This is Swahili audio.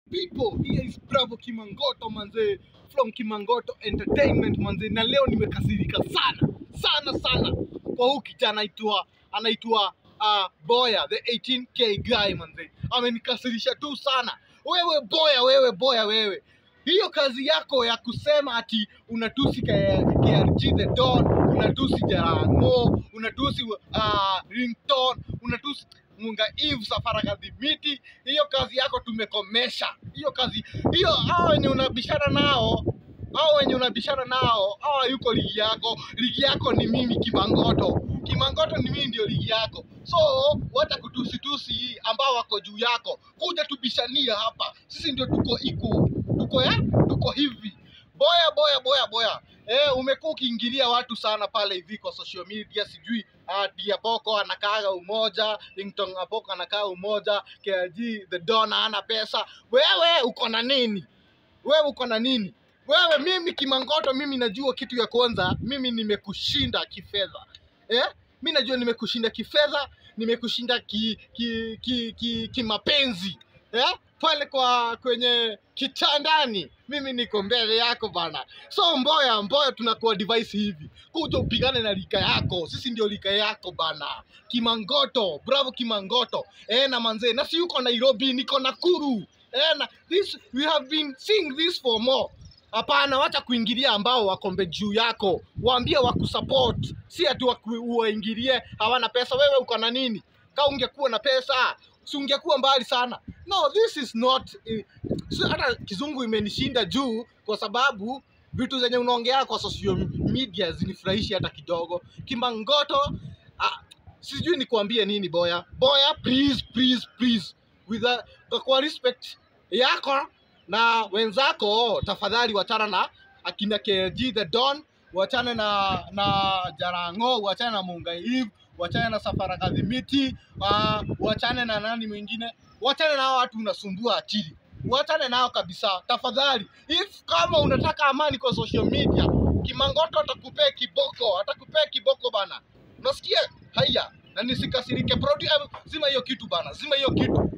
people here is bravo kimangoto manze from kimangoto entertainment manze na leo nimekasirika sana sana sana kwa huu kijana anaitwa anaitwa uh, boya the 18k guy manze amenikasirisha tu sana wewe boya wewe boya wewe hiyo kazi yako ya kusema ati unatusi K- KRG the Don, unatusi Jarango, unatusi uh, Ringtone, unatusi Munga Eve Safara Kadhibiti, hiyo kazi yako tumekomesha. Hiyo kazi hiyo, hao wenye unabishana nao hao wenye unabishana nao hao yuko ligi yako. Ligi yako ni mimi Kimangoto. Kimangoto ni mimi ndio ligi yako, so wacha kutusitusi ambao wako juu yako, kuja tubishania hapa. Sisi ndio tuko iko tuko ya tuko hivi boya boya boya boya eh, umekuwa ukiingilia watu sana pale hivi kwa social media, sijui uh, Diaboko anakaaga umoja, Ringtone Aboko anakaa umoja, KG the Don hana pesa. Wewe uko na nini? Wewe uko na nini? Wewe mimi Kimangoto, mimi najua kitu ya kwanza, mimi nimekushinda kifedha eh? Mi najua nimekushinda kifedha, nimekushinda ki ki ki, ki, kimapenzi eh? pale kwa kwenye kitandani, mimi niko mbele yako bana. So Mboya, Mboya tunakuwa device hivi, kuja upigane na lika yako, sisi ndio lika yako bana. Kimangoto, bravo Kimangoto eh, na manzee, na si yuko Nairobi, niko Nakuru eh, na this we have been seeing this for more Hapana, wacha kuingilia ambao wako mbe juu yako, waambie wakusupport, si ati waku- uwaingilie hawana pesa. Wewe uko na nini? Kama ungekuwa na pesa si ungekuwa mbali sana. No, this is not eh, si hata kizungu imenishinda juu, kwa sababu vitu zenye unaongea kwa social media zinifurahishi hata kidogo. Kimangoto ah, sijui nikuambie nini boya boya, please please please with a, kwa respect yako na wenzako tafadhali wachana na akina KG the Don, wachane na na Jarango, wachane na Munga Eve, wachane na Safara Kadhimiti, uh, wachane na nani mwingine, wachane na hao watu unasumbua akili, wachane nao kabisa tafadhali. If kama unataka amani kwa social media, Kimangoto atakupea kiboko, atakupea kiboko bana, unasikia? Haya, na nisikasirike, produ, zima hiyo kitu bana, zima hiyo kitu.